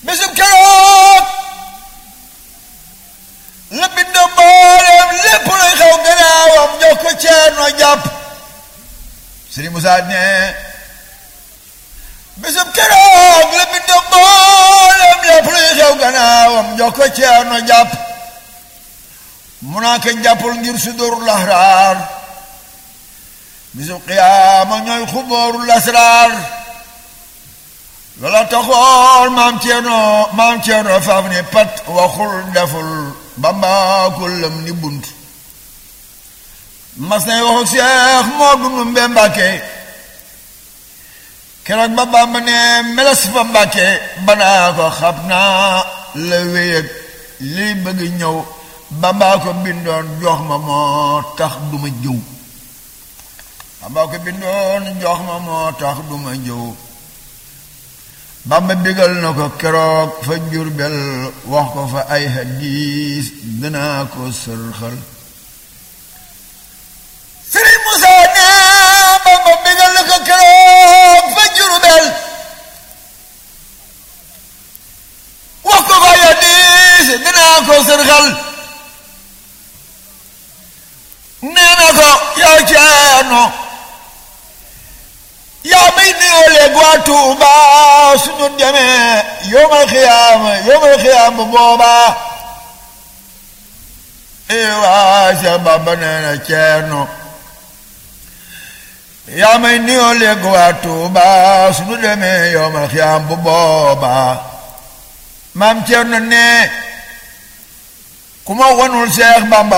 bisub keroog la bind mboolem lépp luy xew gannaawam jox ko ceerno jàpp Sëriñ Musaa ne bisub keroog la bind mboolem lépp luy xew gannaawam jox ko ceerno jàpp mu naa ko jàppul ngir sudurul ahraar bisub qiyaama ñooy xuboorul asraar loola taxoon maam ceerno maam ceerno faaf ni pat waxul deful bambaakul lam ni bunt mas nay waxu seex moo dunu mbe mbàkke keroog ba bamba ne meles fa mbàkke banaa ko xam naa la wéyëg liy bëgg ñëw bambaa ko bindoon jox ma moo tax duma jëw bambaa ko bindoon jox ma moo tax duma jëw bamba bigal na ko keroog fa jurbel wax ko fa ay hadiis dinaa ko sërxal Sëriñ Musaa ne bamba bigal na ko keroog fa jurbel wax ko fa ay hadiis dinaa ko sërxal nee na ko yow ceerno yaa may nuyoo léegi waa Tuuba suñu demee yawmal xiyaama yawmal xiyaama boobaa ee waa Seex Bamba nee na ceerno yaa may nuyoo léegi waa Tuuba suñu demee yawmal xiyaama bu boobaa maam ceerno ne ku ma wanul Seex Bamba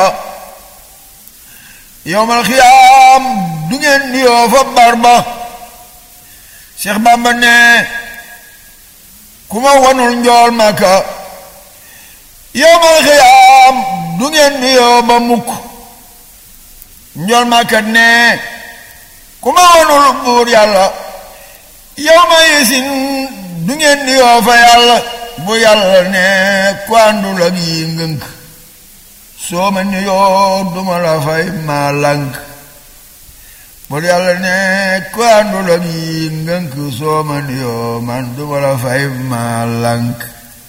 yowmal xiyaam du ngeen nuyoo fa barba Cheikh Bamba ne ku ma wanul njool maka yowmal xiyaam du ngeen nuyoo ba mukk njool maka ne ku ma wanul buur yàlla yowma yesin du ngeen nuyoo fa yàlla bu yàlla ne ku àndul ak yi ngënk soo ma nuyoo duma la fay maa lànk bur yàlla ne ku àndul ak yi ngënk soo ma nuyoo man duma la fay maa lànk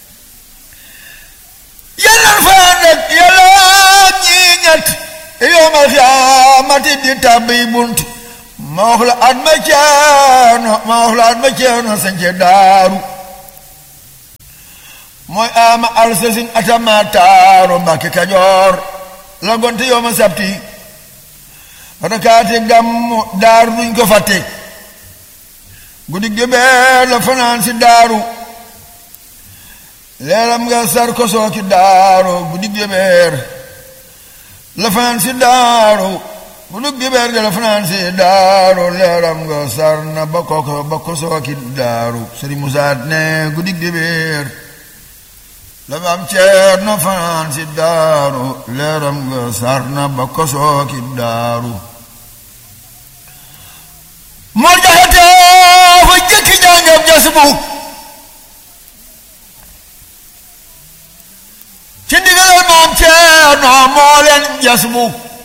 yàlla fa nag yàlla ñi ñett yooma xiyaamati di tàbbi bunt ma wax la at ma ceeno ma wax la at ma ceeno sañce daaru mooy ama alsasin atama taaru mbàkke kajoor la gonte yooma sabti rakaate gàmmu daaru duñ ko fàtte guddi gébeer la fanaan si daaru leeram nga sar ko sooki daaru guddi gébeer la fanaan si daaru guddi gébeer ga la fanaan si daaru leeram nga sar na ba ko ba ko sooki daaru Sëriñ Musaa ne guddi gébeer la maam Ceerno fanaan si daaru leeram nga sar na ba ko sooki daaru moo jaxate fa jëkki jàngam jasbu ci ndigalal maam Ceerno moo leen jasbu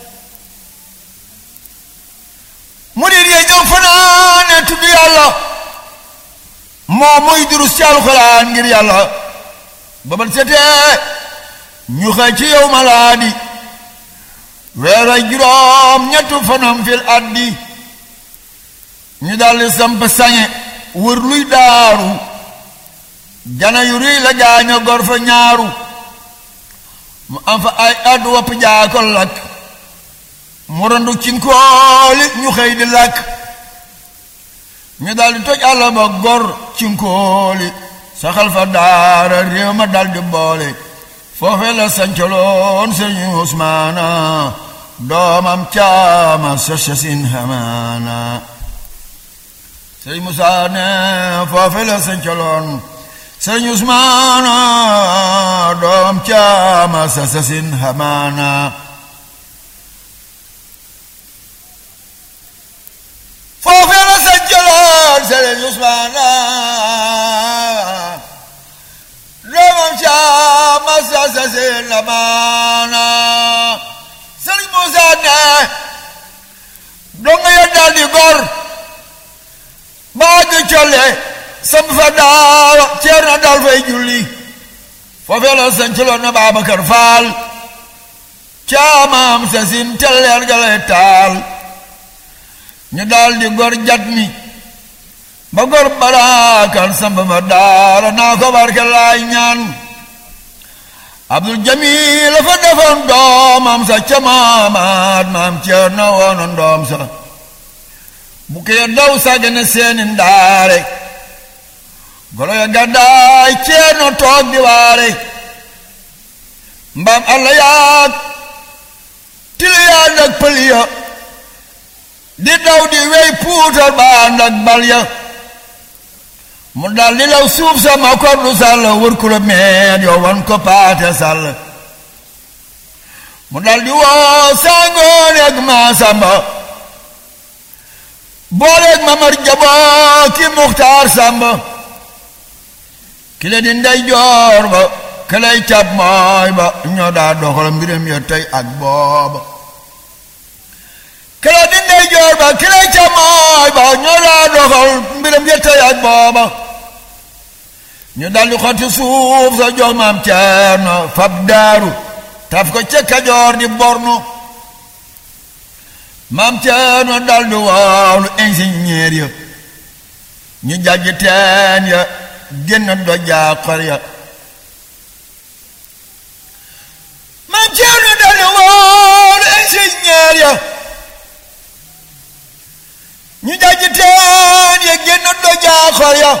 murid yi ñëw fanaane tudd yàlla moo muy durus ci alxuraan ngir yàlla ba ban setee ñu xëy ci yow malaadi weer ak juróom ñettu fanam fil addi ñu daldi samp sañe wër luy daaru jana yu rëy la gaaño gor fa ñaaru mu am fa ay addu wopp jaako lakk mu randu cinkooli ñu xëy di lakk ñu daldi toj àll ba gor cinkooli saxal fa daara réew ma daldi boole foofe la sancaloon sëñu Usmaana doomam caama sa sasin hamaana sëñ Musaa ne foofe la sancaloon sëñ Usmaana doomam caama sa sasin hamaana foofe la sancaloon sëñ Usmaana doomam caama sa sasin hamaana sëñ Musaa ne donga ya daldi gor baa gi colle sam fa fa daawa ceer na dal fay julli foofee la sancaloon na Babacar Faal caamaam sa sin telleer ga lay taal ñu daal di gor jat mi ba gor baraakan samba ba daara naa ko barke laay ñaan Abdul Jamil la fa defoon doomam sa ca maamaat maam ceer na woonoon doom sa bu kee daw sàggane seeni ndaare golo ya gàddaay ceer na toog di waare mbaam alla yaag tili yaa ndak pël ya di daw di wey puutar baa ndak bal ya mu dal di law suuf sa ma kordu sàll wër ku la meet yow wan ko paate sàll mu dal di woo sangoon ak maa samba booleeg ma mar jaboo ki muxtaar samba ki le di ndey joor ba ki lay cab mooy ba ñoo daa doxal mbiram ya tey ak booba ki le di ndey joor ba ki lay cab mooy ba ñoo daa doxal mbiram ya tey ak booba ñu daldi xotti suuf sa jox maam Ceerno fab daaru taf ko ca Kajoor di borno maam Ceerno daldi woolu ingénieur ya ñu jàjj teen ya génn dojaa xor ya maam Ceerno daldi woolu ingénieur ya ñu jàjj teen ya génn dojaa xor ya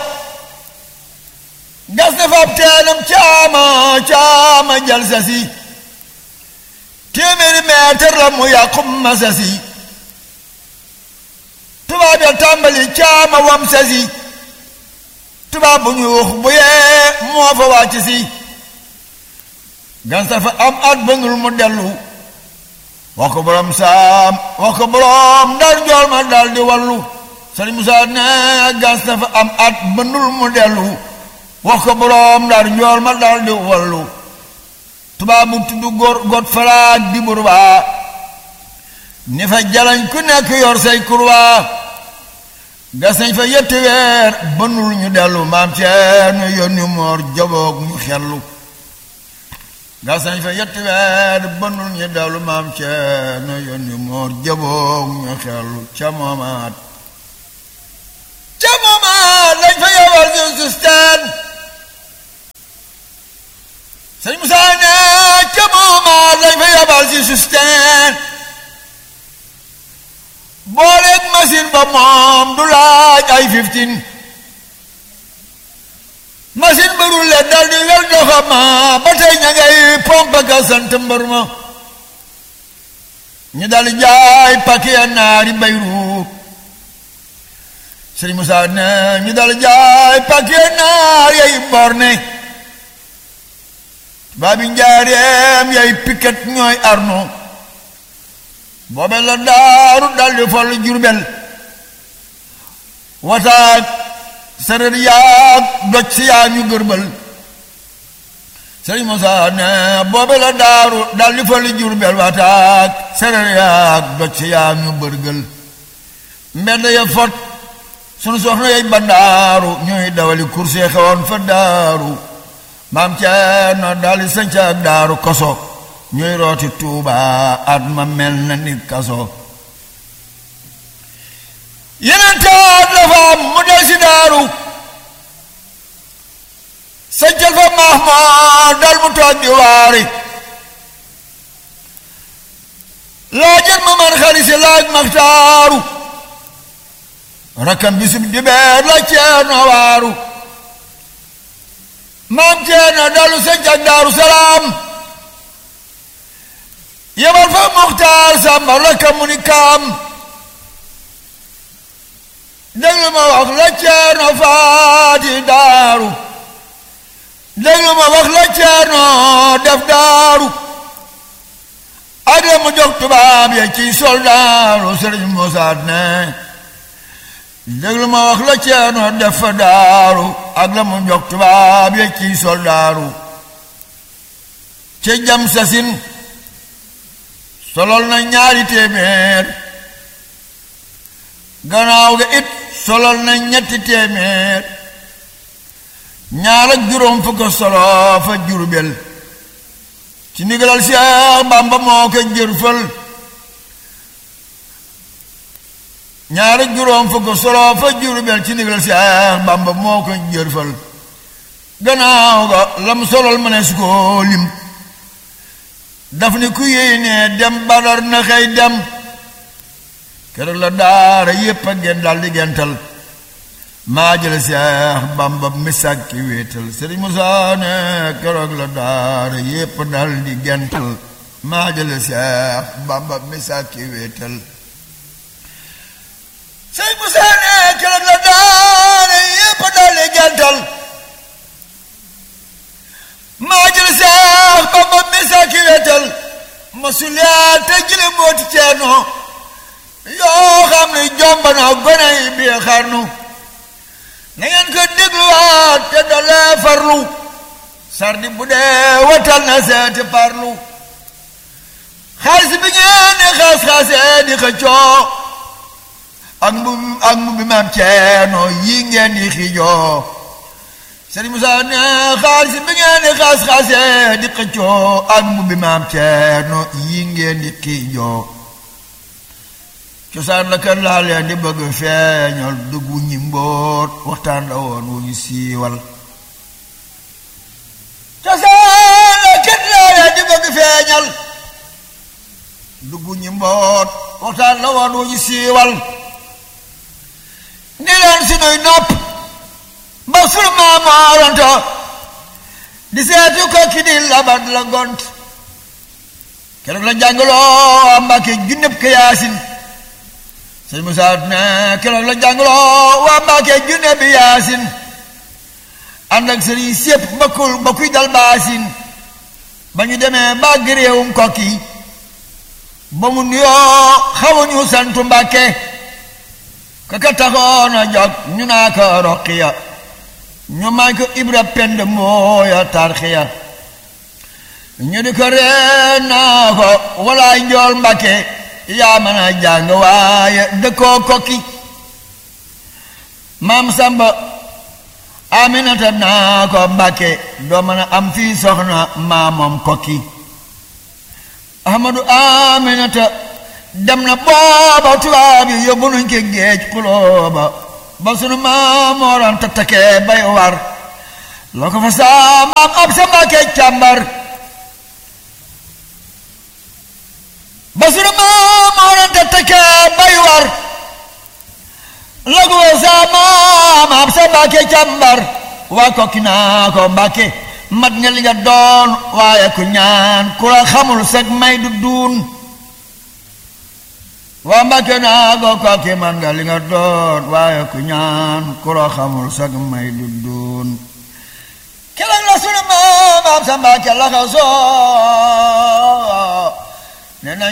gas na fab teenam caama caama jal sasi téeméeri meetar la mu yàqum ma sasi tubaab ya tàmbali caama wam sasi tubaab bu ñu wax bu yee moo fa wàcc si gas na fa am at bëngul mu dellu wax ko borom saam wax ko borom ndar jool ma dal di wallu Sëriñ Musaa ne gas na fa am at bëndul mu dellu wax ko boroom ndar njool ma dal di wallu tubaab bu tudd góor got falaak di burbaa ni fa jalañ ku nekk yor say kurwaa gas nañ fa yetti weer bënul ñu dellu maam Ceerno yónni moor jaboog ñu xellu gas nañ fa yetti weer bënul ñu dellu maam Ceerno yónni moor jaboog ñu xellu ca moomaat ca moomaat lañ fa yowal ñu susteen sëñ Moussa ne ca moomaat lañ fa yabal si susteen booleeg machine ba moom du laaj ay fifteen machine ba rulle dal di wel doxama ba tey ña ngay pompe ka sant mbër ma ñu dal jaay paquet naari Bayruut sëñ Moussa ne ñu dal jaay paquet naar yay borne baabi njaareem yay piket ñooy arno boobe la daaru daldi fol jurbel wataak sareet yaag doj si yaa ñu gërbal sëriñ Musaa ne boobe la daaru daldi fol jurbel wataak sareet yaag doj si yaa ñu bërgël mbedd ya fot sunu soxna yay bandaaru ñuy dawali kurse xewoon fa daaru maam Ceerno daldi sanca ak daaru koso ñuy rooti tuuba at ma mel na ni kaso yeneen taat la fa am mu del si daaru sancal fa Mahmoud dal mu toog di waari laajal ma man xarisi laaj maxtaaru rakkam bisub dibeer la Ceerno waaru maam Ceerno dalu sanc ak daaru salaam yebal fa muxtaar sàmba rakka mu ni kaam déglu ma wax la Ceerno faati daaru déglu ma wax la Ceerno def daaru ak la mu jox tubaab ya ci soldaaru Sëriñ Musaa ne déglu ma wax la Ceerno def fa daaru ak la mu jox tubaab ya ci soldaaru ci jam sasin solol na ñaari téeméer gannaaw ga it solol na ñetti téeméer ñaar ak juróom fukk solo fa Jurbel ci ndigalal Seex Bàmba moo ko jërfal ñaar ak juróom fukk solo fa Jurbel ci ndigalal Seex Bàmba moo ko jërfal gannaaw ga lam solol ma ne su ko lim daf ni ku yéene dem Badar na xëy dem keroog la daara yépp a gen daal di gental maa jële Seex Bàmba misak ki wéetal Sëriñ Musaa ne keroog la daara yépp daal di gental maa jële Seex Bàmba misak ki wéetal Sëriñ Musaa ne keroog la daara yépp daal di gental maa jële Seex Bàmba misak ki wéetal masuliyaa te jële mbooti ceenoo yoo xam ne jomba na gone yi bii xarnu na ngeen ko dégluwaat te dalee farlu sardi bu dee watal na seeti parlu xaalis bi ngeen di xaas-xaasee di xëccoo ak mbu ak mbu bi maam ceeno yi ngeen di xiijoo Sëriñ Musaa ne xaalis bi ngeen di xaas-xaasee di xëccoo ak mbu bi maam ceeno yi ngeen di xiijoo cosaan la kër laa leen di bëgg feeñal duggu ñi mbóot waxtaan la woon wu ñu siiwal cosaan la kër laa leen di bëgg feeñal duggu ñi mbóot waxtaan la woon wu ñu siiwal ni leen sunuy nopp ba sunu maamaaronto di seetu ko ki di labat la gont keroog la jàngaloo Mbàkke junneb ka yaasin sëñ Musaa ne keroog la jàngaloo waa Mbàkke junne bi yaasin ànd ak sëriñ sépp bakkul bakkuy dal baasin ba ñu demee bàgg réewum kokki ba mu nuyoo xawuñu santu Mbàkke kaka taxoon a jog ñu naa ko roqiya ñu may ko ibra pend mooya tarxiya ñu di ko ree naa ko walaay njool Mbàkke yaa mën a jàng waaye dëkkoo kokki maam samba aminata naa ko mbàkke doo mën a am fii soxna maamoom kokki ahmadu aminata dem na booba tubaab yi yóbbu nañ ko géej xulooba ba sunu maamooroon tattakee bay war loo ko fa saa maam ab sa mbàkke càmbar ba sunu maamooroon tattakee bay war lagu sa maam ab sa mbàkke càmbar waa kokki naa ko mbàkke mat nga li nga doon waaye ku ñaan ku la xamul sag may du duun waa mbàkke naa ko kokki mat nga li nga doon waaye ku ñaan ku la xamul sag may du duun keroog la sunu maam ab sa mbàkke la ko soo ne nañ